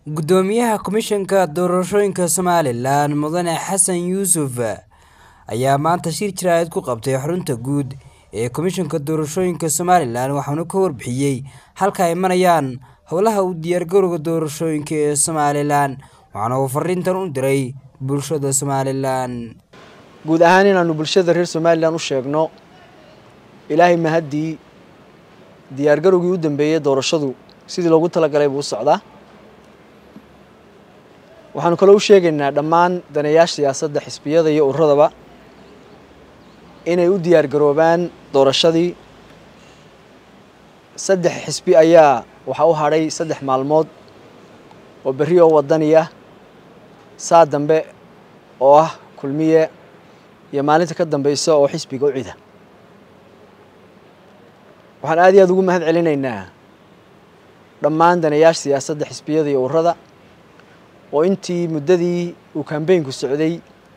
Guddoomiyaha Komishanka Doorashooyinka Somalilan Mudane Xasan Yuusuf ayaa maanta shir jaraa'id ku qabtay xarunta guud ee Komishanka Doorashooyinka Somalilan waxaana ka warbixiyay halka ay marayaan howlaha u diyaargarowga doorashooyinka ee Somalilan waxaana uu fariintan u diray bulshada Somalilan. guud ahaan inaanu bulshada reer somalilan u sheegno ilaahay mahaddii diyaargarowgii u dambeeyey doorashadu sidii loogu talagalay buu u socdaa waxaanu kaloo u sheegaynaa dhammaan daneeyaasha siyaasadda xisbiyada iyo ururadaba inay u diyaargaroobaan doorashadii saddex xisbi ayaa waxaa u hadhay saddex maalmood oo berri oo wadani ah saa dambe oo ah kulmiye iyo maalinta ka dambeysa oo xisbiga u cida waxaan aad iyo aad ugu mahad celinaynaa dhammaan daneeyaasha siyaasadda xisbiyada iyo ururada oo intii muddadii uu kambeynku socday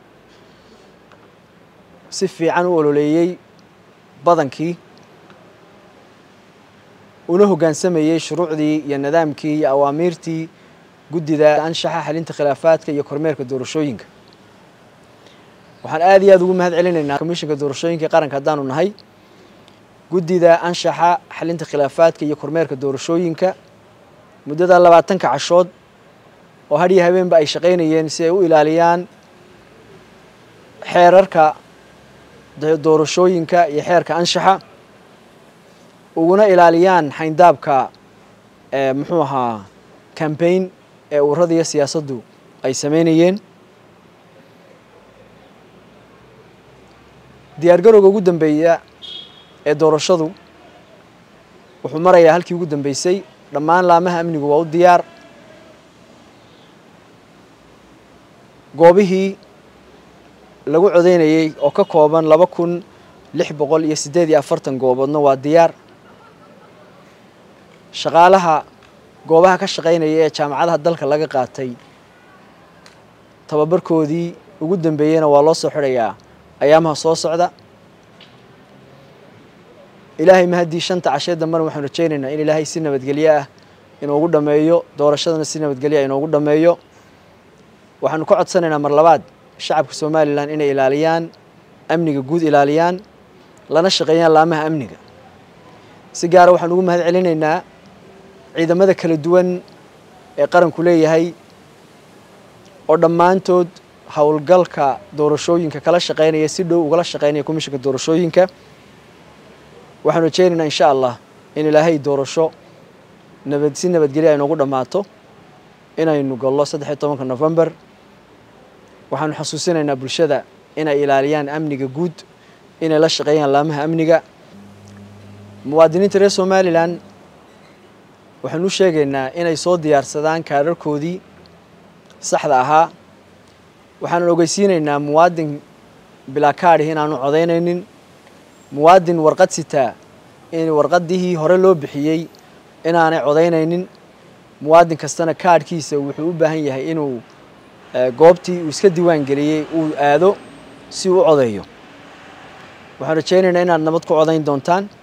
si fiican u ololeeyey badankii una hoggaansamayey shuruucdii iyo nidaamkii iyo awaamiirtii guddida anshaxa xalinta khilaafaadka iyo kormeerka doorashooyinka waxaan aad iyo aad ugu mahad celinaynaa komishanka doorashooyinka qaranka haddaanu nahay guddida anshaxa xalinta khilaafaadka iyo kormeerka doorashooyinka muddada labaatanka cashood oo hadhiyo habeenba ay shaqaynayeen si ay u ilaaliyaan xeerarka doorashooyinka iyo xeerka anshaxa uguna ilaaliyaan xayndaabka muxuu ahaa cambaign ee ururada iyo siyaasaddu ay sameynayeen diyaargarowga ugu dambeeya ee doorashadu wuxuu marayaa halkii ugu dambeysay dhammaan laamaha amnigu waa u diyaar goobihii lagu codeynayey oo ka kooban laba kun lix boqol iyo siddeed iyo afartan gooboodna waa diyaar shaqaalaha goobaha ka shaqaynaya ee jaamacadaha dalka laga qaatay tababarkoodii ugu dambeeyeyna waa loo soo xidhayaa ayaamaha soo socda ilaahay mahaddii shanta cashee dambena waxaanu rajaynaynaa in ilaahay si nabadgelyo ah inoogu dhammeeyo doorashadana si nabadgelyo ah inoogu dhammeeyo waxaanu ka codsanaynaa mar labaad shacabka somalilan inay ilaaliyaan amniga guud ilaaliyaan lana shaqeeyaan laamaha amniga si gaara waxaan ugu mahad celinaynaa ciidamada kala duwan ee qaranku leeyahay oo dhammaantood howlgalka doorashooyinka kala shaqeynaya si dhow ugala shaqeynaya komishanka doorashooyinka waxaanu rajeynaynaa insha allah in ilaahay doorasho nabad si nabadgelya ay noogu dhammaato inaynu gallo saddex iyo tobanka november waxaanu xasuusinaynaa bulshada inay ilaaliyaan amniga guud inay la shaqeeyaan laamaha amniga muwaadiniinta reer somalilan waxaanu u sheegaynaa inay soo diyaarsadaan kaararkoodii saxda ahaa waxaanan ogeysiinaynaa muwaadin bilaa kaadhih inaanu codaynaynin muwaadin warqad sitaa in warqadihii hore loo bixiyey inaanay codaynaynin muwaadin kastana kaadhkiisa wuxuu u baahan yahay inuu goobtii uu iska diiwaan geliyey uu aado si uu u codeeyo waxaan rajaynaynaa inaad nabad ku codayn doontaan